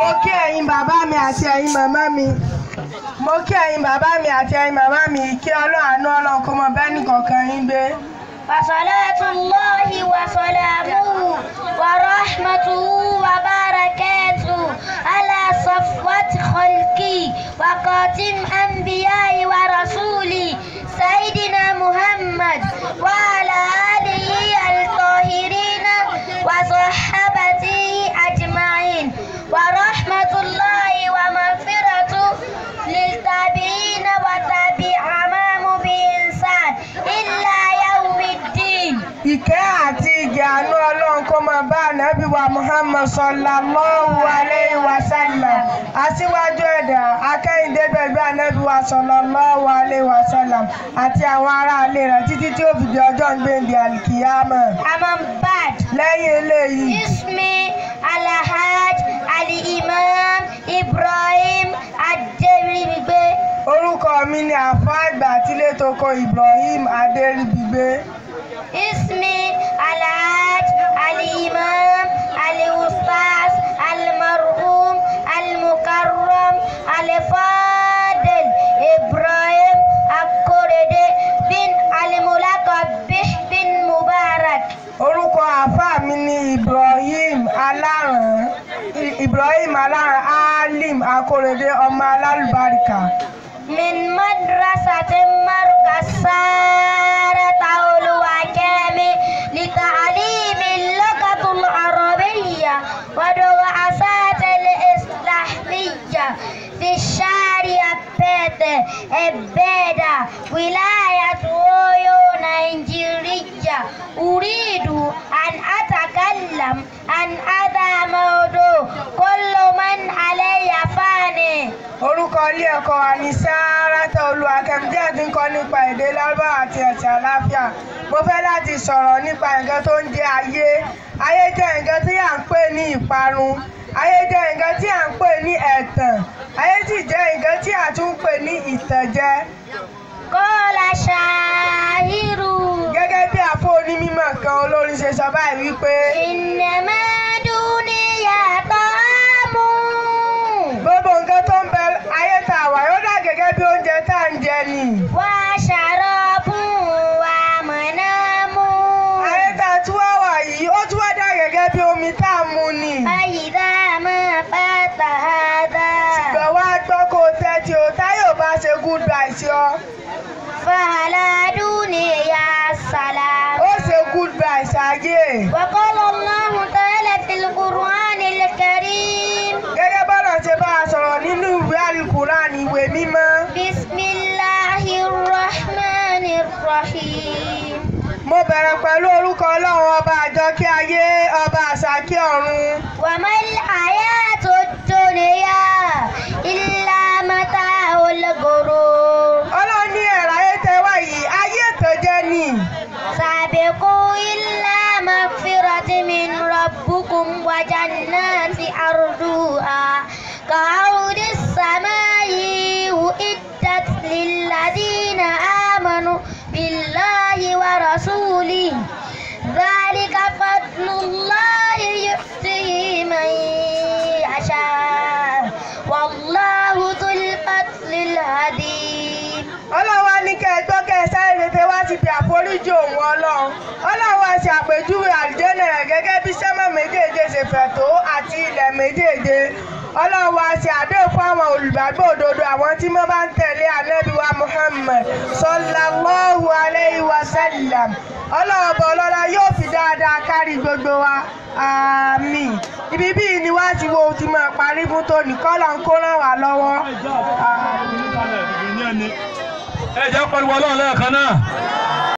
mo kí ẹ̀yin bàbá mi àti ẹ̀yin màmá mi mo kí ẹ̀yin bàbá mi àti ẹ̀yin màmá mi kí ọlọ́run àánú ọlọ́run kó mọ bẹ́ẹ̀ nìkọ̀ọ̀kan yín gbé. وصلاة الله وسلامه ورحمته وبركاته على صفوة خلقي وقاتم أنبياء ورسولي سيدنا محمد وعلى آله الطاهرين وصحابته أجمعين ورحمة الله ومغفرته للتابعين وتابعهم بإحسان إلا يوم الدين ìkẹ́ àti ìgẹ̀ àánú ọlọ́run kó máa bá ànábì wa muhammad sallallahu alayhi wa sallam aṣíwájú ẹ̀dá akẹ́yìndé bẹ̀bí ànábì wa sallallahu alayhi wa sallam àti àwọn aráalé rẹ̀ títí tí ó fi di ọjọ́ ìgbéǹde alikiyama. أما بعد lẹ́yìn eléyìí اسمي الحاج الإمام إبراهيم الدربي orúkọ mi ni àfọ àgbà tílé toko ibrahim adéríbigbé. اسمي الحاج الإمام الأستاذ المرحوم المكرم الفاضل إبراهيم الكردي بن الملقب به بن مبارك orúkọ àáfàá mi ni ibrahim aláràn ibrahim aláràn alim akórèdé ọmọ alálùbáríkà من مدرسة مركز سارة الوكام لتعليم اللغة العربية ودراسات الإسلامية في الشارع بيت إبادة ولاية أويو نيجيريا أريد أن أتكلم عن هذا موضوع كل من علي فاني orúkọ ilé ẹ̀kọ́ wa ní sárátà olúwakẹ́mi tí ń kọ́ nípa èdè lárúbáwá àti ẹ̀sìn àláfíà mo fẹ́ láti sọ̀rọ̀ nípa nǹkan tó ń jẹ́ ayé ayé jẹ́ nǹkan tí à ń pè ní ìparun ayé jẹ́ nǹkan tí à ń pè ní ẹ̀tàn ayé sì jẹ́ nǹkan tí à tún ń pè ní ìtànjẹ قال شاعر gẹ́gẹ́ bí àfọ onímọ̀ kan olórin ṣe sọ báyìí wípé إنما دنيا طعام gbogbo nǹkan tó ń bẹ ayé tá a wà yóò dà gẹ́gẹ́ bí oúnjẹ tá à ń jẹ ni وشراب ومنام ayé tá a tún wá wà yìí ó tún wá dà gẹ́gẹ́ bí omi tá a mu ni فإذا ما فات هذا ṣùgbọ́n wá gbọ́ kó o tẹ́tí o táyọ̀ bá ṣe goodbye sí ọ فعلى دنيا السلام ó ṣe goodbye ṣáyé وقال الله تعالى في القرآن الكريم gẹ́gẹ́ bọ́lá ṣe bá a sọ̀rọ̀ nínú ìwé alukuran ìwé mímọ́ بسم الله الرحمن الرحيم mo bẹ̀rẹ̀ pẹ̀lú orúkọ ọlọ́run ọba àjọkẹ́ ayé ọba àṣàkẹ́ ọ̀run وما الحياة الدنيا إلا متاع الغرور ọlọ́run ní ẹ̀rọ ayé tẹ wá yìí ayé ìtànjẹ ni سابقوا إلا مغفرة من ربكم وجنات أرضها كعرض السماء أعدت للذين آمنوا بالله ورسوله ذلك فضل الله يؤتيه من يشاء والله ذو الفضل العظيم ọlọ́run wá ní kẹ́ ẹ gbọ́ kẹ́ ẹ sáré tètè wá ti bí àforíjì òun ọlọ́run ọlọ́run wá ṣe àpèjúwe àlùjẹ́nà rẹ̀ gẹ́gẹ́ bí sẹ́mọ̀ méjèèje ṣe fẹ̀ tó àti ilẹ̀ méjèèje ọlọ́run wá ṣe àdéhùn fún àwọn olùgbàgbọ́ òdodo àwọn tí wọ́n bá ń tẹ̀lé ànábì wa muhammed sallallahu alayhi wa sallam ọlọ́run bọ̀ ọlọ́lá yóò fi dáadáa kárí gbogbo wa àmín ibi bíi ni wá ti wo ti máa parí fún tòní kọ́lọ̀ ń kó ràn wá lọ́wọ́ àmín. ẹ jẹ́ pariwo ọlọ́run lẹ́ẹ̀kan náà.